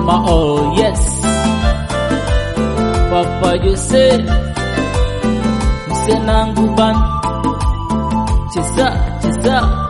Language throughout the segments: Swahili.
sema oh yes Papa Jose Msenangu ban Cheza cheza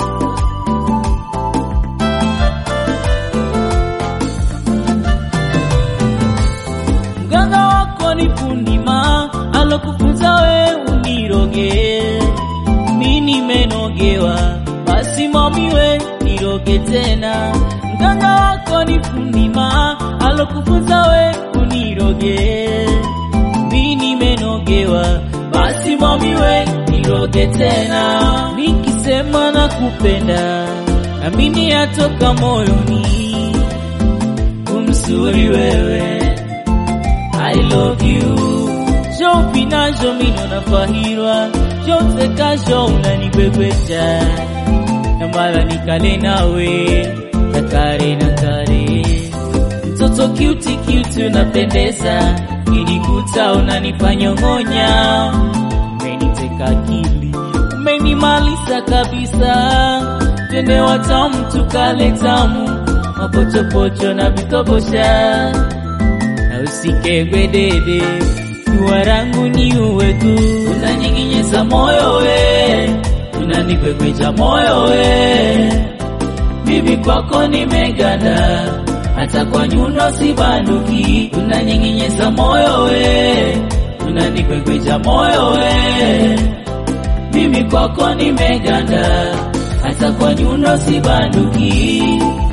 Mganga wako ni Pundima alokufunza we uniroge mi nimenogewa basi mamiwe niroge tena mganga wako ni Pundima alokufunza we uniroge mi nimenogewa basi mamiwe niroge tena nikisema na kupenda amini yatoka moyoni umsuri wewe I love you Jo pinajo mino nafahirwa Jo msekajo unanibebesha Na mara nikale nawe Nakare nakare Mtoto cute cute unapendeza Nilikuta unanifanyongonya Umeniteka akili Umenimaliza kabisa Twende watamu tukale tamu Mapochopocho na vitobosha na usikegwe dede dua rangu ni uwe tu unanyinginyeza moyo we unanikwekwecha moyo we mimi kwako nimeganda hata kwa nyundo sibanduki unanyinginyeza moyo we unanikwekwecha moyo we mimi kwako nimeganda hata kwa nyundo sibanduki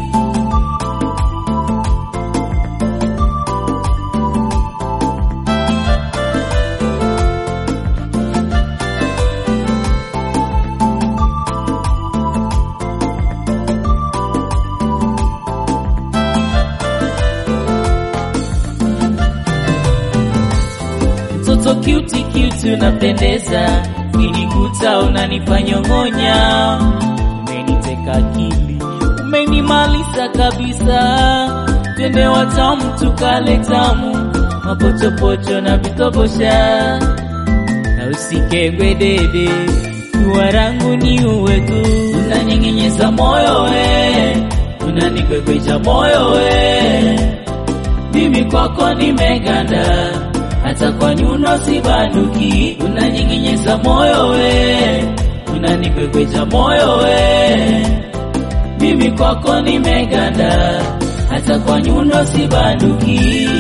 mtoto cute cute unapendeza, nilikuta unanifanyongonya, umeniteka akili, umenimaliza kabisa. Twende watamu tukale tamu, mapochopocho na vitobosha, na usikegwe dede, dua rangu ni uwe tu, unanyinginyeza moyo we, unanikwekwecha moyo we, mimi kwako nimeganda hata kwa nyuno sibanduki, unanyinginyeza moyo we, unanikwekwecha moyo we, mimi kwako nimeganda, hata kwa nyuno sibanduki.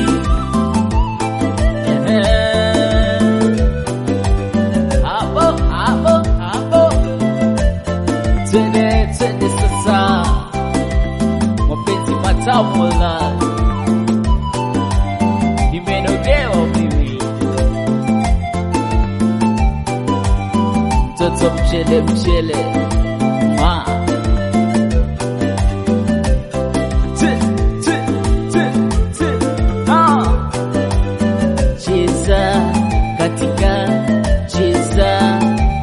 Hapo hapo hapo, twende twende sasa, mapenzi matamu na nimenogewa mimi, mtoto mchele mchele ma Tse, tse, tse, tse. Ah. cheza katika cheza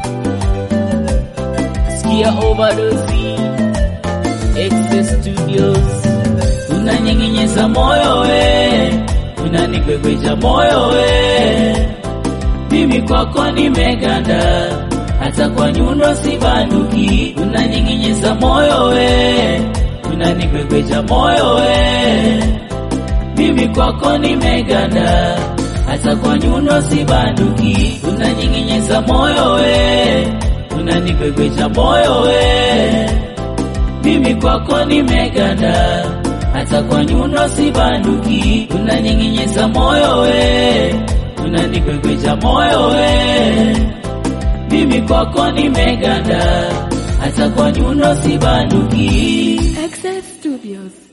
sikia overdose Excess Studios unanyinginyeza moyo we unanikwekwecha moyo we mimi kwako nimeganda hata kwa nyundo sibanduki unanyinginyeza moyo we unanikwekwecha moyo we mimi kwako nimeganda hata kwa nyundo sibanduki unanyinginyeza moyo we unanikwekwecha moyo we mimi kwako nimeganda hata kwa nyundo sibanduki unanyinginyeza moyo we unanikwekwecha moyo we mimi kwako nimeganda hata kwa nyundo sibanduki Excess Studios.